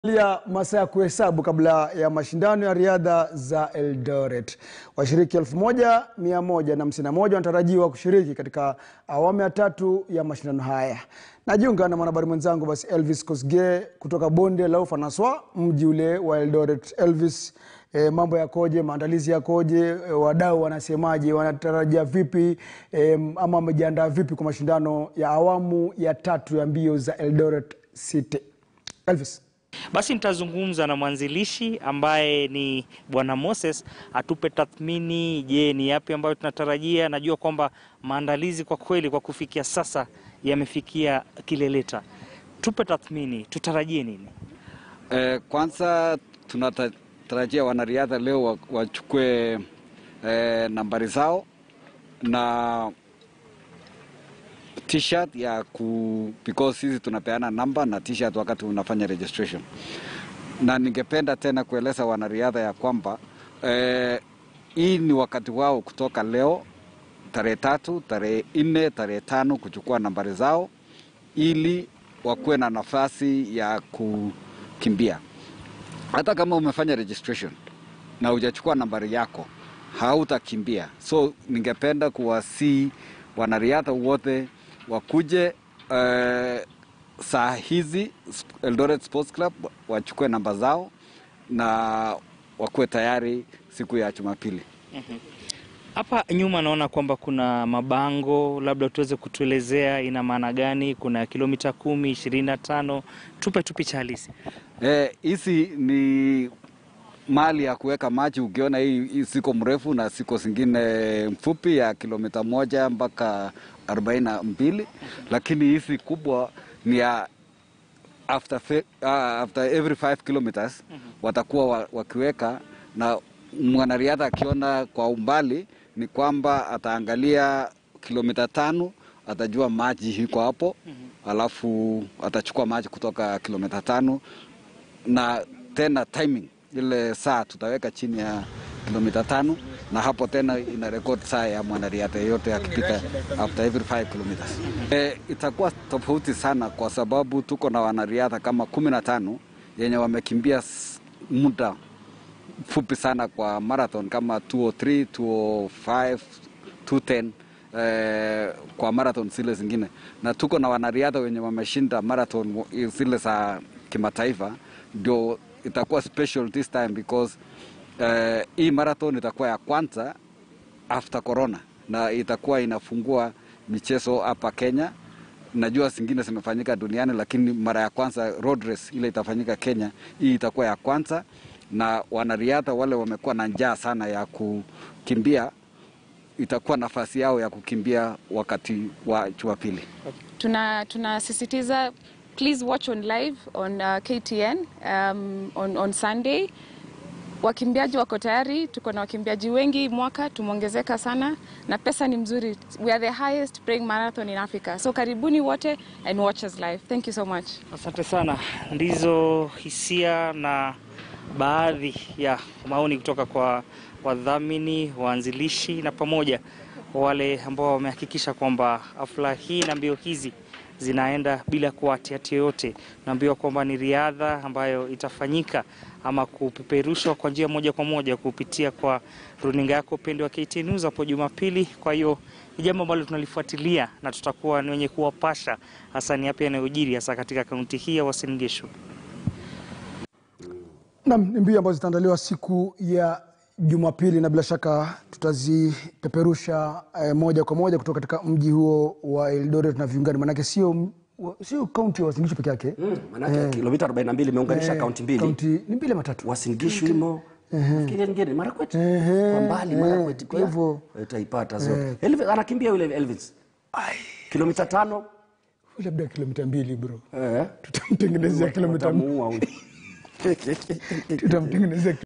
ya masaa ya kuhesabu kabla ya mashindano ya riadha za Eldoret. Washiriki 1151 wanatarajiwa kushiriki katika awamu ya tatu ya mashindano haya. Najiunga na mwanahabari mwenzangu basi Elvis Kosgei kutoka bonde la Ufa Naswa, mji ule wa Eldoret. Elvis, eh, mambo yakoje? Maandalizi yakoje? Eh, wadau wanasemaje? Wanatarajia vipi eh, ama wamejiandaa vipi kwa mashindano ya awamu ya tatu ya mbio za Eldoret City? Elvis. Basi nitazungumza na mwanzilishi ambaye ni Bwana Moses atupe tathmini. Je, ni yapi ambayo tunatarajia? Najua kwamba maandalizi kwa kweli kwa kufikia sasa yamefikia kileleta. Tupe tathmini, tutarajie nini? Eh, kwanza tunatarajia wanariadha leo wa- wachukue eh, nambari zao na t-shirt ya ku because sisi tunapeana namba na t-shirt wakati unafanya registration. Na ningependa tena kueleza wanariadha ya kwamba eh, hii ni wakati wao kutoka leo tarehe tatu, tarehe nne, tarehe tano kuchukua nambari zao ili wakuwe na nafasi ya kukimbia. Hata kama umefanya registration na hujachukua nambari yako hautakimbia. So ningependa kuwasii wanariadha wote wakuje eh, saa hizi Eldoret Sports Club wachukue namba zao na wakuwe tayari siku ya Jumapili. Hapa nyuma naona kwamba kuna mabango, labda tuweze kutuelezea ina maana gani? Kuna kilomita kumi, ishirini na tano. Tupe tu picha halisi. Eh, hizi ni mali ya kuweka maji. Ukiona hii, hii siko mrefu na siko zingine mfupi ya kilomita moja mpaka arobaini na mbili, lakini hizi kubwa ni ya after, fe, uh, after every 5 kilometers watakuwa wa, wakiweka na mwanariadha akiona kwa umbali ni kwamba ataangalia kilomita tano atajua maji iko hapo, alafu atachukua maji kutoka kilomita tano na tena timing ile saa tutaweka chini ya kilomita tano na hapo tena ina rekodi saa ya mwanariadha yeyote akipita after every 5 kilometers. E, itakuwa tofauti sana kwa sababu tuko na wanariadha kama kumi na tano yenye wamekimbia s- muda fupi sana kwa marathon kama 203, 205, 210 eh, kwa marathon zile zingine, na tuko na wanariadha wenye wameshinda marathon wa- zile za kimataifa, ndio itakuwa special this time because eh, hii marathon itakuwa ya kwanza after corona na itakuwa inafungua michezo hapa Kenya. Najua zingine zimefanyika duniani, lakini mara ya kwanza road race ile itafanyika Kenya, hii itakuwa ya kwanza, na wanariadha wale wamekuwa na njaa sana ya kukimbia, itakuwa nafasi yao ya kukimbia wakati wa Jumapili. tuna tunasisitiza please watch on live on uh, KTN um, on, on Sunday. Wakimbiaji wako tayari, tuko na wakimbiaji wengi mwaka, tumeongezeka sana na pesa ni mzuri. We are the highest paying marathon in Africa. So karibuni wote and watch us live. Thank you so much. Asante sana. Ndizo hisia na baadhi ya maoni kutoka kwa wadhamini, waanzilishi na pamoja wale ambao wamehakikisha kwamba hafla hii na mbio hizi zinaenda bila kuwatiati yoyote. Naambiwa kwamba ni riadha ambayo itafanyika ama kupeperushwa kwa njia moja kwa moja kupitia kwa runinga yako upendo wa KTN News hapo Jumapili. Kwa hiyo ni jambo ambalo tunalifuatilia na tutakuwa ni wenye kuwapasha hasa ni yapi yanayojiri hasa katika kaunti hii ya Uasin Gishu. Naam, ni mbio ambazo zitaandaliwa siku ya Jumapili na bila shaka tutazipeperusha eh, moja kwa moja kutoka katika mji huo wa Eldoret na viungani, maanake sio m- wa- sio kaunti ya Uasin Gishu peke yake Mm, manake kilomita 42 imeunganisha Eh, kaunti mbili kaunti ni mbili ama tatu Uasin Gishu imo nafikiri ngine Marakwet Ehe, kwa mbali eh, Marakwet kwa pia hivyo- utaipata so Elvis anakimbia yule Elvis kilomita tano Huyu labda kilomita mbili bro, eh tutamtengenezea kilomita watamuua huyu tutamtengenezea